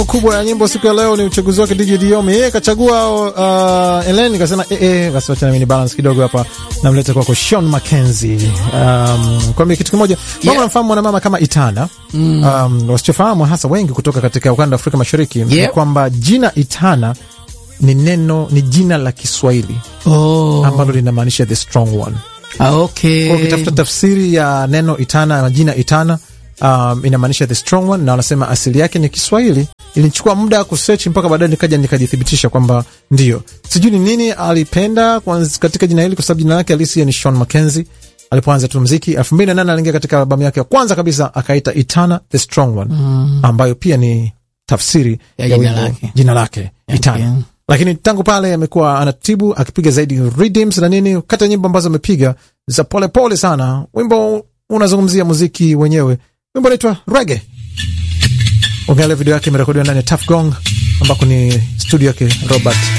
kubwa ya nyimbo siku ya leo ni uchaguzi wake DJ Diomi. Yeye kachagua uh, Ellen kasema eh eh, basi wacha na mimi balance kidogo hapa, namleta kwako Sean Mackenzie. Um, kwa kitu kimoja mama Yeah. namfahamu mwanamama kama Itana mm. Um, wasichofahamu hasa wengi kutoka katika ukanda wa Afrika Mashariki ni Yeah. kwamba jina Itana ni neno ni jina la Kiswahili Oh, ambalo linamaanisha the strong one. ah, okay. Kwa ukitafuta tafsiri ya neno Itana, jina Itana um, inamaanisha the strong one, na wanasema asili yake ni Kiswahili. Ilinichukua muda kusearch mpaka baadaye nikaja nikajithibitisha kwamba ndio. Sijui ni nini alipenda kwanza katika jina hili, kwa sababu jina lake halisi ni Sean Mackenzie. Alipoanza tu muziki 2008 aliingia katika albamu yake ya kwanza kabisa akaita Itana the strong one, ambayo pia ni tafsiri Ya ya jina wimbo- lake. jina lake Itana Okay. lakini tangu pale amekuwa anatibu akipiga zaidi rhythms na nini, kata nyimbo ambazo amepiga za polepole pole sana. Wimbo unazungumzia muziki wenyewe, wimbo unaitwa Reggae. Ukiangalia video yake imerekodiwa ndani ya Tuff Gong ambako ni studio yake Robert